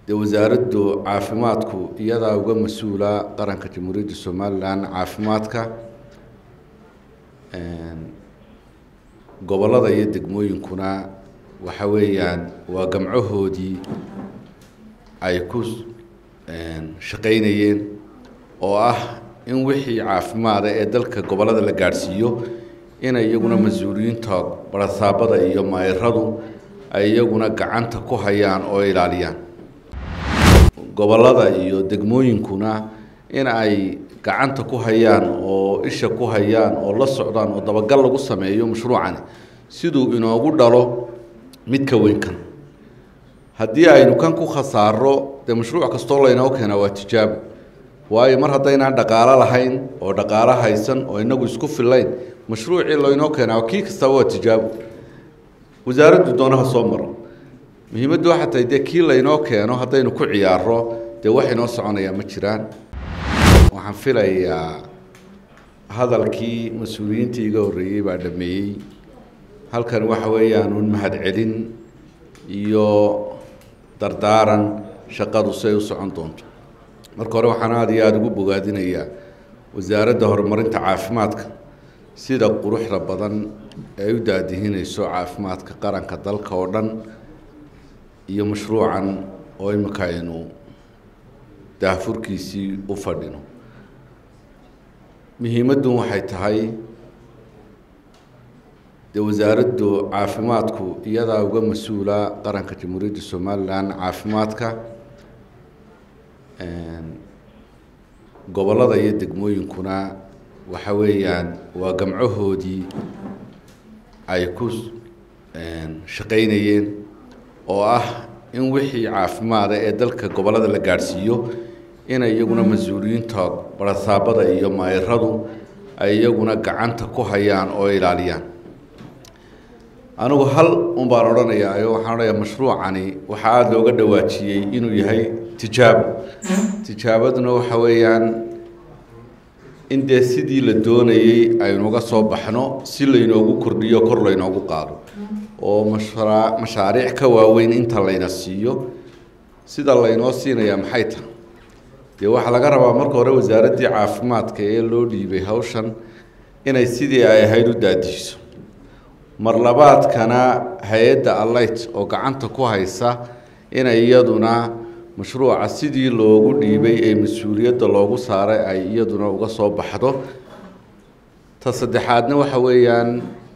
dee wasaaraddu caafimaadku iyadaa uga mas-uula qaranka jamhuuriyadda somalilan caafimaadka gobollada iyo degmooyinkuna waxa weeyaan waa gamcahoodii ay ku shaqaynayeen oo ah in wixii caafimaada ee dalka gobollada la gaadhsiiyo inay iyaguna mas-uuliyiinta barasaabada iyo mayradu ay iyaguna gacanta ku hayaan oo ilaaliyaan gobollada iyo degmooyinkuna in ay gacanta ku hayaan oo isha ku hayaan oo la socdaan oo dabagal lagu sameeyo mashruucani siduu inoogu dhalo mid ka weyn kan haddii aynu kan ku khasaaro dee mashruuc kastoo laynoo keenaa waa tijaabo waayo mar haddaynaan dhaqaalo lahayn oo dhaqaalo haysan oo inagu isku fillayn mashruucii laynoo keenaa kii kastaba waa tijaabo wasaaraddu doonaha soo maro muhiimaddu waxaa tahay dee kii laynoo keeno haddaynu ku ciyaaro dee wax inoo soconayaa ma jiraan waxaan filayaa hadalkii mas-uuliyiintii iga horreeyey baa dhameeyey halkan waxa weeyaan un mahadcelin iyo dardaaran shaqadu si ay u socon doonto marka hore waxaan aada iyo aada ugu bogaadinayaa wasaaradda horumarinta caafimaadka sida quruxda badan ee ay u daadihinayso caafimaadka qaranka dalka oo dhan iyo mashruucan oo imika aynu daahfurkiisii u fadhino muhiimaddun waxay tahay dee wasaaraddu caafimaadku iyadaa uga mas-uula qaranka jamhuuriyadda somalilan caafimaadka gobollada iyo degmooyinkuna waxa weeyaan waa gamcahoodii ay ku shaqaynayeen oo ah in wixii caafimaada ee dalka gobollada la gaadhsiiyo inay iyaguna mas-uuliyiinta barasaabada iyo mayradu ay iyaguna gacanta ku hayaan oo ilaaliyaan anigu hal un baan odhanayaa oo waxaan odhanayaa mashruucani waxaa aada looga dhawaajiyey inuu yahay tijaabo tijaabaduna waxa weeyaan in dee sidii la doonayey aynuga soo baxno si laynoogu kordhiyo kor laynoogu qaado oo mashraa mashaariic ka waaweyn inta layna siiyo sida laynoo siinayaa maxay tahay dee waxaa laga rabaa marka hore wasaaraddii caafimaadka ee loo dhiibay hawshan inay sidii ay ahayd u daadiiso mar labaadkana hay-adda alight oo gacanta ku haysa inay iyaduna mashruuca sidii loogu dhiibay ee mas-uuliyadda loogu saaray ay iyaduna uga soo baxdo ta saddexaadna waxa weeyaan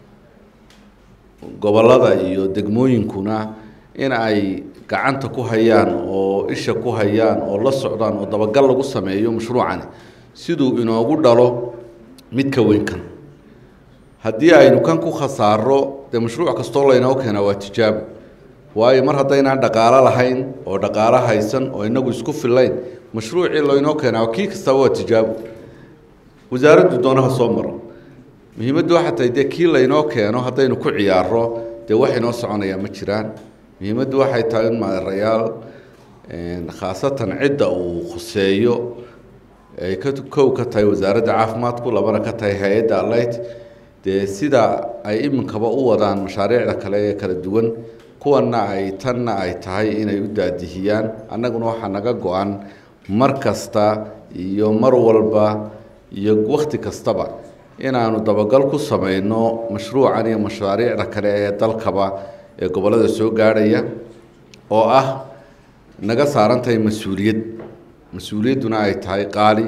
gobollada iyo degmooyinkuna in ay gacanta ku hayaan oo isha ku hayaan oo la socdaan oo dabagal lagu sameeyo mashruucani siduu inoogu dhalo mid ka weyn kan haddii aynu kan ku khasaaro dee mashruuc kastoo laynoo keenaa waa tijaabo waayo mar haddaynaan dhaqaalo lahayn oo dhaqaalo haysan oo inagu isku fillayn mashruucii laynoo keenaa kii kastaba waa tijaabo wasaaraddu doonaha soo maro muhiimaddu waxaa tahay dee kii laynoo keeno haddaynu ku ciyaaro dee wax inoo soconayaa ma jiraan muhiimaddu waxay tahay in maarayaal khaasatan cidda uu khuseeyo ay ka kow ka tahay wasaaradda caafimaadku labana ka tahay hay-adda alight dee sida ay iminkaba u wadaan mashaariicda kale ee kala duwan kuwanna ay tanna ay tahay inay u daadihiyaan annaguna waxaa naga go-an mar kasta iyo mar walba iyo wakhti kastaba inaanu dabagal ku samayno mashruucan iyo mashaariicda kale ee dalkaba ee gobollada soo gaadhaya oo ah naga saaran tahay mas-uuliyad mas-uuliyadduna ay tahay qaali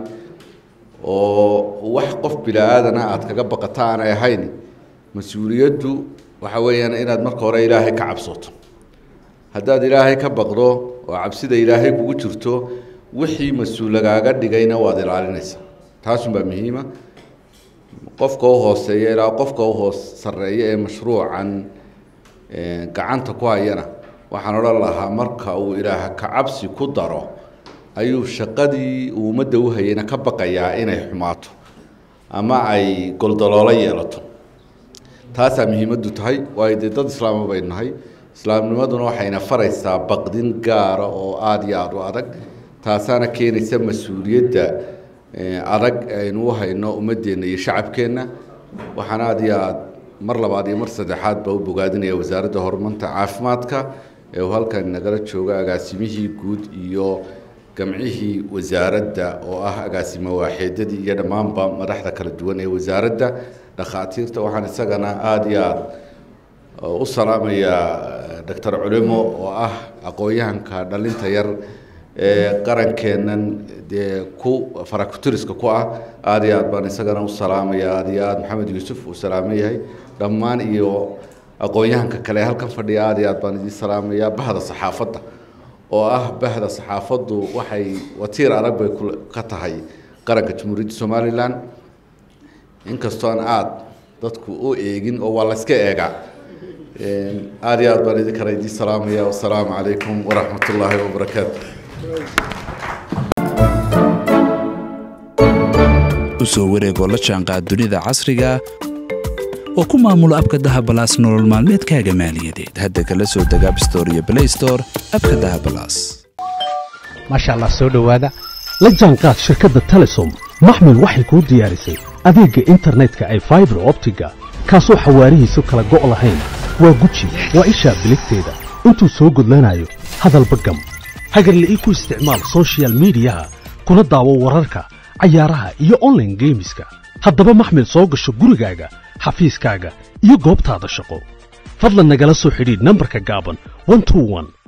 oo wax qof bila-aadana aada kaga baqata aanay ahayn mas-uuliyaddu waxa weeyaan inaad marka hore ilaahay ka cabsoto haddaad ilaahay ka baqdo oo cabsida ilaahay kugu jirto wixii mas-uul lagaaga dhigayna waad ilaalinaysaa taasunbaa muhiima qofka u hooseeya ilaa qofka u hoos sarreeya ee mashruucan gacanta ku hayana waxaan odhan lahaa marka uu ilaah ka cabsi ku daro ayuu shaqadii uu ummadda u hayayna ka baqayaa inay xumaato ama ay goldaloolo yeelato taasaa muhiimaddu tahay waayo dee dad islaama baynu nahay islaamnimaduna waxayna faraysaa baqdin gaara oo aada iyo aada u adag taasaana keenaysa mas-uuliyadda adag aynu u hayno ummadeenna iyo shacabkeenna waxaan aada iyo aada mar labaad iyo mar saddexaad baa u bogaadinaya wasaaradda horumarinta caafimaadka ee uu halkan nagala joogo agaasimihii guud iyo gamcihii wasaaradda oo ah agaasimo waaxeedadii iyo dhammaanba madaxda kala duwan ee wasaaradda dhakhaatiirta waxaan isagana aada iyo aada u salaamayaa doctor culimo oo ah aqoon-yahanka dhalinta yar ee qarankeennan dee ku farakutiriska ku ah aada iyo aad baan isagana u salaamaya aada iyo aad maxamed yuusuf uu salaaman yahay dhammaan iyo aqoon-yahanka kale halkan fadhiya aada iyo aad baan idiin salaamayaa bahda saxaafadda oo ah bahda saxaafaddu waxay watiir arag bay ka tahay qaranka jamhuuriyadda somalilan inkastoo aan aada dadku u eegin oo waa layska eegaa aada iyo aad baan idinkana idiin salaamaya wasalaamu calaykum waraxmat ullaahi wabarakaatu usoo wareegoo la jaanqaad dunida casriga oo ku maamulo abka dahabalaas nolol maalmeedkaaga maaliyadeed hadda kala soo deg abstore iyo blaystore abka dahabalaas maasha allah soo dhowaada la jaanqaad shirkadda telesom maxmil waxay kuu diyaarisay adeegga internetka ay faibar optiga kaasoo xawaarihiisu kala go' lahayn waa guji waa ishaa biligteeda intuu soo gudlanayo hadalba gam hagarla'ii ku isticmaal sochial midiyaha kuna daawo wararka cayaaraha iyo onlaine geemiska haddaba maxmil soo gasho gurigaaga xafiiskaaga iyo goobtaada shaqo fadlan nagala soo xidhiidh nambarka gaaban